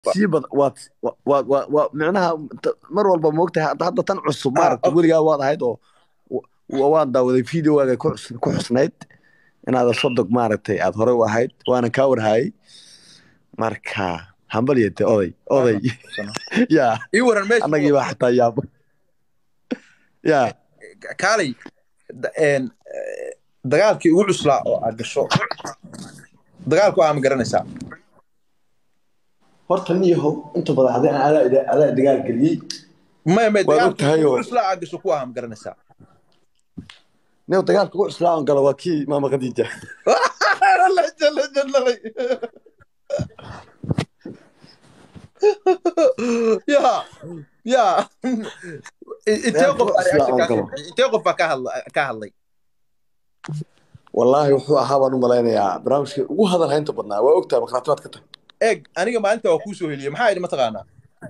sii bad waad waad waad waa micnaha t- mar walba moogtahay hadda hadda tan cusub maaragta okay. weligaa waad ahayd oo wa- waan daawaday videowaaga ku xus- ku xusnayd inaada sodog maaragtay aad horey u ahayd waana kaa warhayay marka hambalyate oday oday yaa ii waran meesha annagii baa xataa yaaba yaa kaalay da- een, eh, dagaalkii ugu cuslaa oo aad gasho dagaalku aa ma garanaysaa horta niyahow inta badan hadii aan adaa adaa dagaal geliyey maya maya Waad dagaalkii ogtahay ugu oo- cuslaa aad gasho ku aa ma garanaysaa nin dagaalka ugu cuslaa aan galo waa kii maama khadiija Legend, legend, lalay. ya ya intee qof baa reaction kaa soo bixiyay? intee qof baa ka hadla- ka hadlay wallaahi wuxuu ahaa baan u malaynayaa barnaamijkii ugu hadal haynta badnaa waa ogtahay markhaatibaad ka tahay eeg aniga maalinta waa kuu soo heliyey maxaa idhi mataqaanaa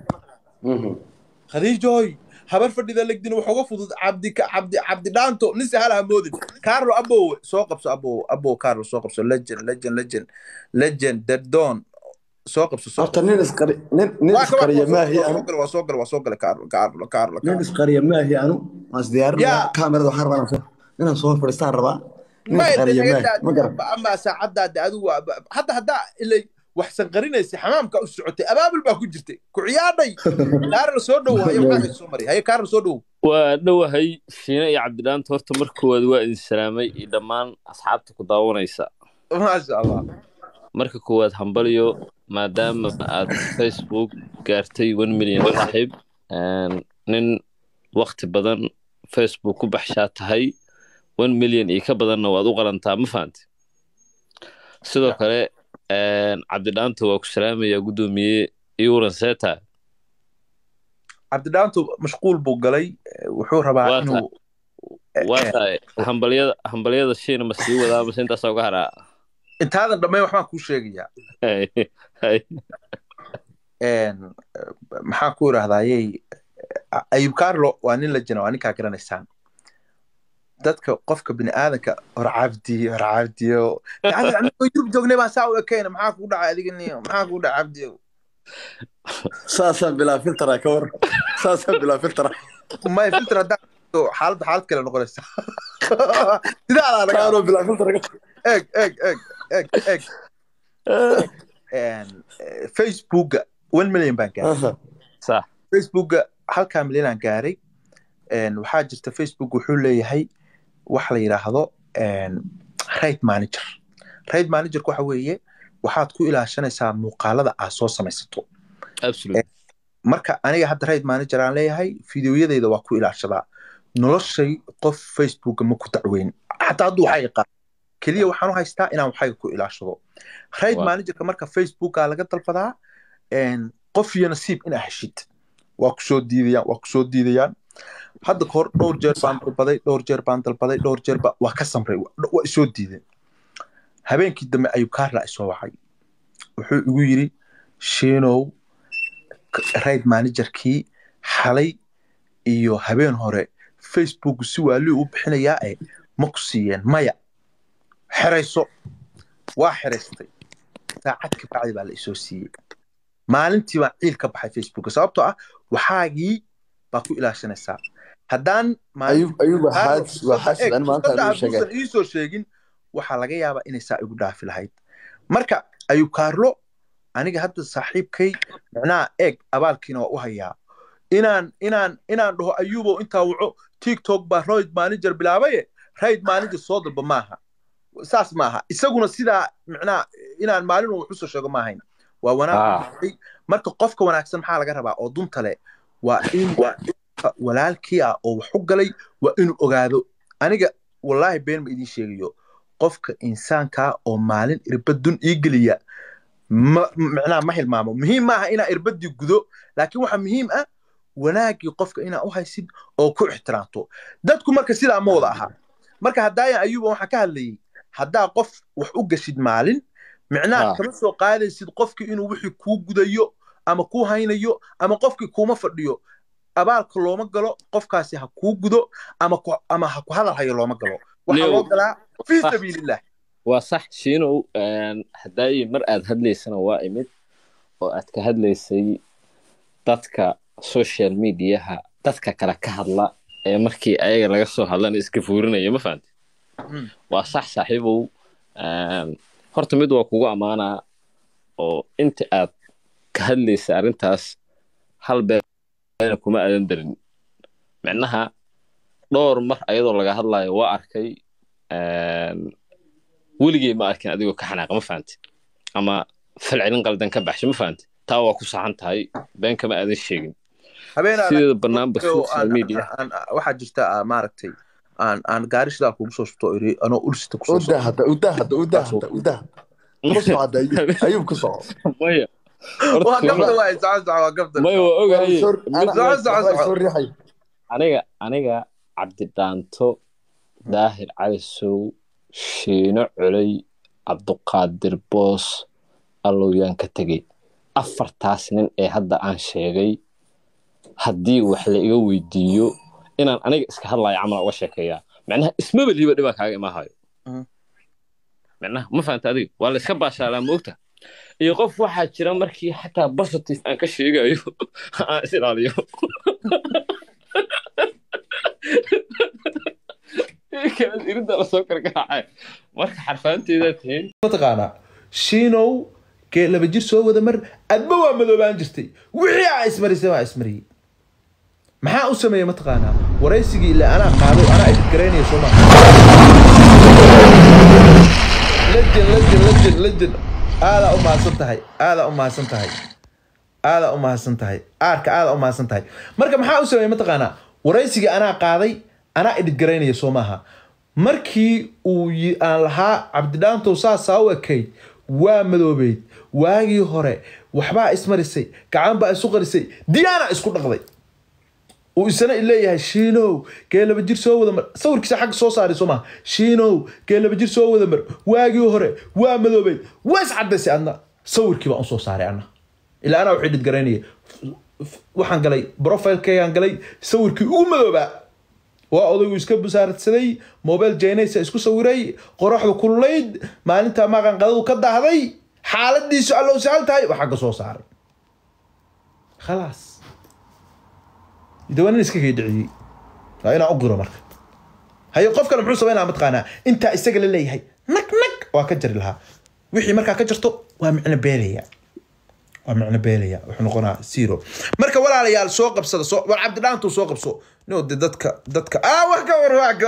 khadiijoy habar fadhida legdin waxooga fudud cabdi cabdi cabdi dhaanto nin sahal ha moodin carlo abow soo qabso abow abow carlo soo qabso legend legend legend legend derdon soo qabso soo horta nin isqari nin nin waa isqariya maahi anu waa soo gala waa soo gala carlo carlo carlo nin isqariya maahi anu waan isdiyaarinaya yaa kaamirada waxaan rabaa inaan soo- inaan soo fadhiistaan rabaa nin ma isqariya maahi ma garan ama saacadaada adigu waa- hadda haddaa ilay waxsan qarinaysa xamaamka u socotay abaabul baa ku jirtay ku ciyaadhay carlo soo dhow haye maxaa soo maray haye carlo soo dhow waa dhowahay shiine iyo cabdidhaanta horta mar koowaad waa idin salaamay iyo dhammaan asxaabta ku daawanaysa maasha allah marka koowaad hambalyo maadaama aad facebook gaartay one million saaxiib een, nin wakti badan facebook ku baxshaa tahay one million iyo ka badanna waad u qalantaa ma fahanti sidoo kale een, cabdidhaanta waa ku salaamaya guddoomiye iuran seta cabdidhaantu mashquul buu galay eh, wuxuu rabaa waa inuu tahay waa tahay hambalyada hambalyada shiina ma sii wadaa mase intaasaa uga haraa intaadan dhammayn waxbaan kuu sheegayaa Hay, hay. Een, eh, maxaan ku idhahdayey ayub carlo waa nin la jina waa ninkaa garanaysaan dadka qofka bini aadanka hor cabdi hor cabdiyo Cabdi, anigoo yurub joognay baan saa u ekayna maxaa kugu dhacay adiga niyo maxaa kugu dhacay cabdiyo saasaan bilaa filtara ka war saasaan bilaa filtara may filter haddaan xaaladda xaalad kale noqonaysa sidaadaa laga kaanoo bilaa filtara ka eeg eeg eeg eeg eeg Een, eh, facebooka one million baan gaaray Aha. sax facebooka halkaa milyan aan gaaray Een, waxaa jirta facebook wuxuu leeyahay wax la yidhaahdo een, rate manager rate managerku waxa weeye waxaad ku ilaashanaysaa muuqaalada aad soo samaysato absolute marka aniga hadda rate manager aan leeyahay fideoyadayda waa ku ilaashadaa noloshay qof facebooka ma ku dacweyn xataa hadduu waxaa yaqaan keliya waxaan u haystaa inaan waxayga ku ilaashado rate Waa. managerka marka facebooka laga dalbadaa een, qof iyo nasiib inaa heshid waa kusoo diidayaan waa kusoo diidayaan hadda kahor dhowr jeer baan dalbaday dhowr jeer baan dalbaday dhowr jeer ba waa ka samray wa- waa isoo diideen habeenkii dambe ayuu kaarla isoo wacay wuxuu igu yiri shiinow rate managerkii xalay iyo habeen hore facebook si waaliu u bixinayaa eh ma ku siiyeen maya xerayso waa xeraystay saacad ka bacdi baa la isoo siiyey maalintii baan ciil ka baxay facebook sababtoo ah waxaagii baa ku ilaashanaysaa haddaan maalin ayub ayub waa Carlo, xaajis waa fursadda- xaajis eeg, aan maanta fursadda aan sheegay hadduusan iisoo sheegin waxaa laga yaabaa inay saa igu dhaafi lahayd marka ayuu kaarlo aniga hadda saaxiibkay micnaha eeg abaalkiina waa u hayaa inaan inaan inaan dhaho ayubow intaa waco tiktok baa royd manager bilaabaye rayd manager soo dalba maaha saas maaha isaguna sidaa micnaha inaan maalin uu wax usoo sheego maahayn waa wanaag Ah. u dhacay. marka qofka wanaagsan maxaa laga rabaa oo dunta leh waa in walaalkii ah oo wax u galay waa inuu ogaado aniga wallaahi been ma idiin sheegayo qofka insaankaa oo maalin irbadun ii geliya ma micnaha ma hilmaamo muhiim maaha inaa irbadii gudo laakiin waxaa muhiim ah wanaagii qofka inaa u haysid oo ku ixtiraamto dadku marka sidaa ma wada ahaa marka haddaayan ayuba waxaan ka hadlayay haddaa qof wax u gashid maalin micnaha Ah. kama soo qaadaysid qofkii inuu wixii kuu gudayo ama kuu haynayo ama qofkii kuuma fadhiyo abaalka looma galo qofkaasi ha kuu gudo ama ku- ama ha ku hadal hayo looma galo waxaa Leo. loo galaa fii Ah. sabiilillah waa sax shiinow een, haddaayi mar aad hadlaysana waa imid oo aad ka hadlaysay dadka social mediaha dadka kale ka hadla ee markii ayaga laga soo hadlana iska fuurinaya ma fahamti Mm. waa sax saaxiibow Een, horta mid waa kugu ammaanaa oo inta aad ka hadlaysa arrintaas hal beena kuma aadan darin micnaha dhowr mar ayadoo laga hadlayo waa arkay Een, weligey ma arkin adigoo ka xanaaqa ma fahamti ama falcelin qaldan ka baxsho ma fahamti taa waa ku saxan tahay been kama aadan sheegin habeenaa sideeda banaanba oo social aan- media aan- aan- waxaa jirta ah, maaragtay aan aan gaari sidaa kugu soo shubto oo iri anoo ulsita kusoo udaa hadda udaa hadda udaa hadda udaa ku soco hadda Ayuub- ayuub ku soco maya waa horta gabta waay soco soco waa gabta maya waa ogahay Soo- mid ana- Soco, soco, waxbaa soco. soo riixay. aniga aniga cabdidhaanto daahir calisow shiino culey cabduqaadir boos allowyaan ka tegey afartaas nin ee hadda aan sheegay haddii wax la iga weydiiyo inaan aniga iska hadlayo camal uga sheekeeyaa macnaha ismaba liiba dhibaa kaaga imaahayo Mhm. macnaha ma fahanta adiga waa la iska baashaalaa moogta iyo qof waxaa jira markii xataa positive aan ka sheegayo aan is ilaaliyo kaas irinta lasoo kargaraacay marka xarfaanteedaa tihiin mataqaanaa shiinow kee laba jir soo wada mar adba waa madoobaan jirtay wixii aa ismarisay waa ismariyey maxaa u sameeyey mataqaanaa waraysigii ilaa anaa qaaday anaa idgaraynaya soo maa legend legend legend legend aadaa u mahadsan tahay aadaa u mahadsan tahay aadaa u mahadsan tahay aarka aadaa u mahadsan tahay marka maxaa u sameeyey mataqaanaa waraysigii anaa qaaday anaa idgaraynaya soo maaha markii uu yi- aan lahaa cabdidhaantow saasaa u ekayd waa madoobeyd waagii hore waxbaa ismarisay gacan baa isu qarisay diyaana isku dhaqday uu isana leeyahay shiinow kee laba jir soo wada mar sawirkiisa xagga soo saaray soo maha shiinow kee laba jir soo wada mar waagii hore waa madoobeyd waa iscadaysay adna sawirkii baan usoo saaray anna ilaa anaa waxay dhidgaraynaya waxaan galay profilekaygaan galay sawirkii ugu madoobaa waa odaygu iska busaaradsaday mobile jaynaysa isku sawiray qoraxdu kululayd maalinta maqanqadadu ka dahday xaaladiisu allow sahal tahay waa xagga soo saaray khalaas de waa nin iska kaydhiciyey waa inaan u giro marka haye qof kale muxuu samaynaa mataqaanaa intaa isaga la leeyahay nag nag waa ka jari lahaa wixii markaa ka jarto waa micno beelaya waa micno beelaya wuxuu noqonaa zero marka walaalayaal soo qabsada soo war cabdidhaantuu soo qabso no de dadka dadka ah wax ka war wax ka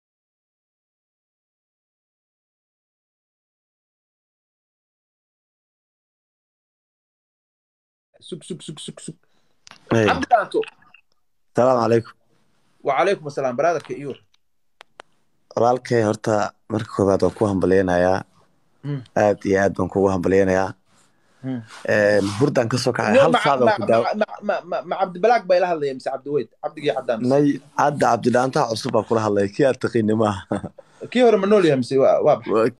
sug sug sug sug sug Hey, cabdidhaanto salaamu calaykum wacalaykum asalaam baraadarka iyo walaalkay horta marka koowaad waan ku hambalyeynayaa Mm. aad iyo aad baan kugu hambalyeynayaa Mm. hurdaan kasoo kacay hal saacad baan ku daaw ma cabdibalaag bay la hadlaya mise cabdiweyd cabdigii cadaan nay hadda cabdidhaantaha cusub baa kula hadlaya kii aad taqiini maaha kii hore ma nool yahay mise waa waa baxay